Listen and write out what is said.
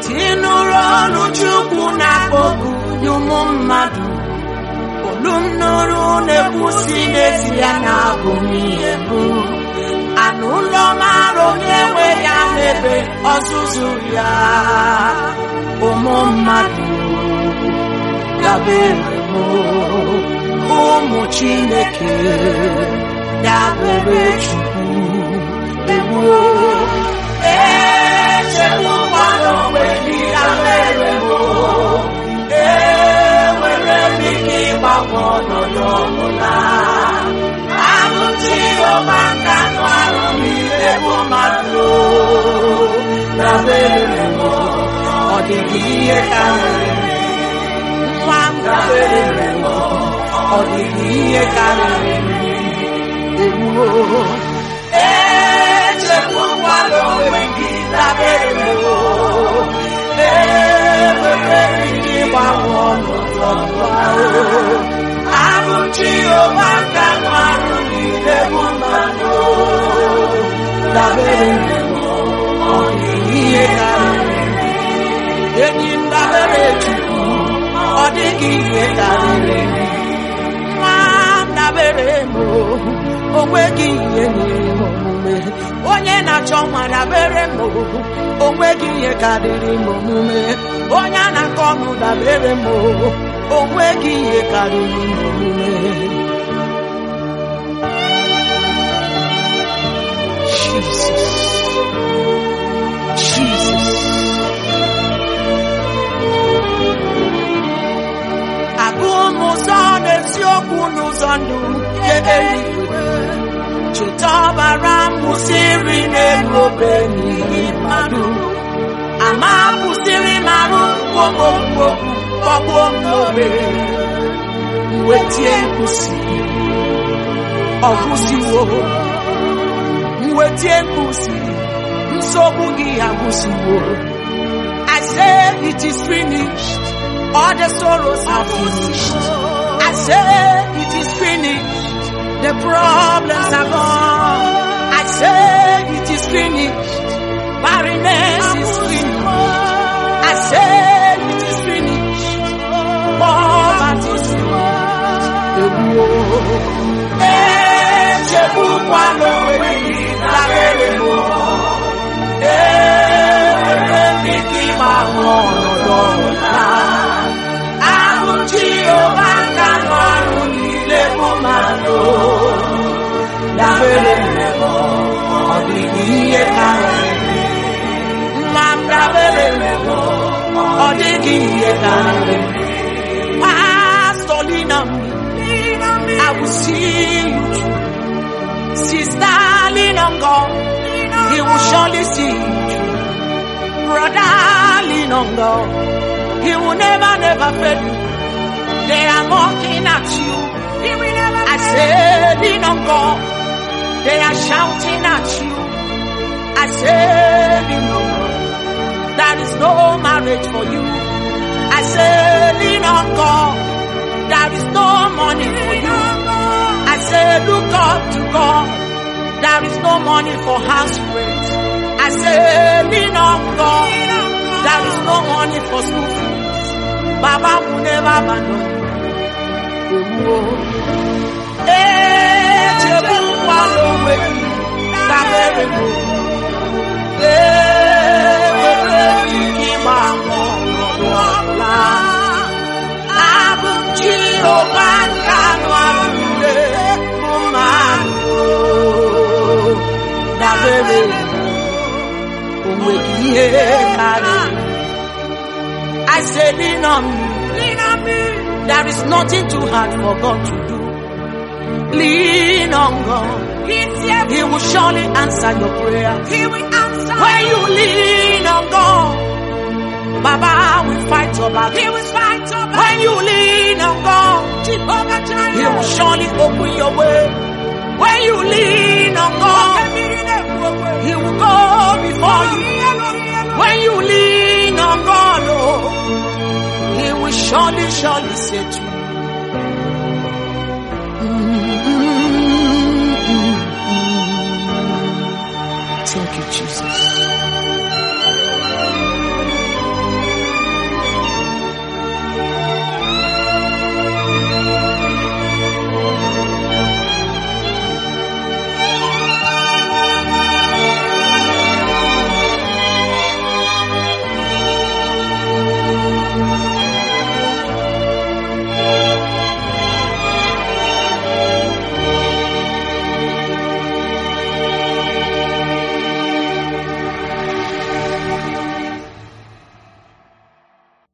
tinụrụ ọnụ Chukwu na-akpọku nye ụmụ mmadụ olu m nụrụ na-ekwusi n'ezie na abụ m ihe bụ anụ ụlọ mara onye nwe ya n'ebe ọzụzụ ya ụmụ mmadụ dabere m ụmụ Chineke dabere Chukwu egbuo echegbukwana onwe gị dabere m enwere m ike ịgbanwe ọnọdụ ọbụla ahụ Jehova nka nụ arụ niile bụ mmadụ dabere m ọ dịghị ihe karịrị nwa m dabere m ọ dịghị ihe karịrị egbuo echegbukwana onwe gị dabere m enwere m ike ịgbanwe ọnọdụ ọbụla ahụ Jehova nka nụ arụ niile bụ mmadụ dabere m ọ dịghị ihe karịrị enyi m dabere Chukwu ọ dịghị ihe karịrị nwa m dabere m o nweghị ihe nyere m omume onye na-achọ nwa dabere m o nweghị ihe karịrị m omume onye a na-akọ ọnụ dabere m o nweghị ihe karịrị m omume Jesus Jesus abụọ m ụzọ n'eziokwu n'ụzọ ndụ nke eluigwe cheta ọbara m kwụsịrị n'elu obe n'ihi mmadụ ama kwụsịrị m arụ mkpọmkpọ kpọgbuo m n'obe mwetie nkwụsị ọgwụsiwo mwetie nkwụsị nsogbu gị agwụsiwo I say it is finished all the sorrows are finished I say it is finished the problems are gone I say it is finished barrenness is finished I say it is finished poverty is finished echegbukwala onwe gị dabere m enwere m ike ịgbanwe ọnọdụ ọbụla ahụ Jehova nka nụ arụ niile bụ mmadụ dabere m ọ dịghị ihe karịrị nwa m dabere m ọ dịghị ihe karịrị pastọ lina m I will see you through. Sister, lean on God. He will surely see you through. Brother, lean on God. He will never, never fail you. They are mocking at you. I say, lean on God. They are shouting at you. I say, lean on God. There is no marriage for you. I say, lean on God. There is no money for you. I say, look up to God. There is no money for house rent. I say, lean on God. There is no money for school fees. Baba will never abandon you. Eh, chebu kwalo wetu, dabere mo. Eh, were ike ịgba mbọ n'ọdụ ọbụla. Abụ m Jehova nke anụ arụ niile bụ mmadụ. Dabere o nweghị ihe karịrị. I say lean on me. Lean on me. There is nothing too hard for God to do. Lean on God. He will surely answer your prayer. He will answer. When you lean on God, Baba will fight your battle. He will fight your battle. When you lean on God, Jehovah Jireh. He will surely open your way. When you lean on God, He will go before you. When you lean on God, oh, He will surely, surely set you. Thank you, Jesus.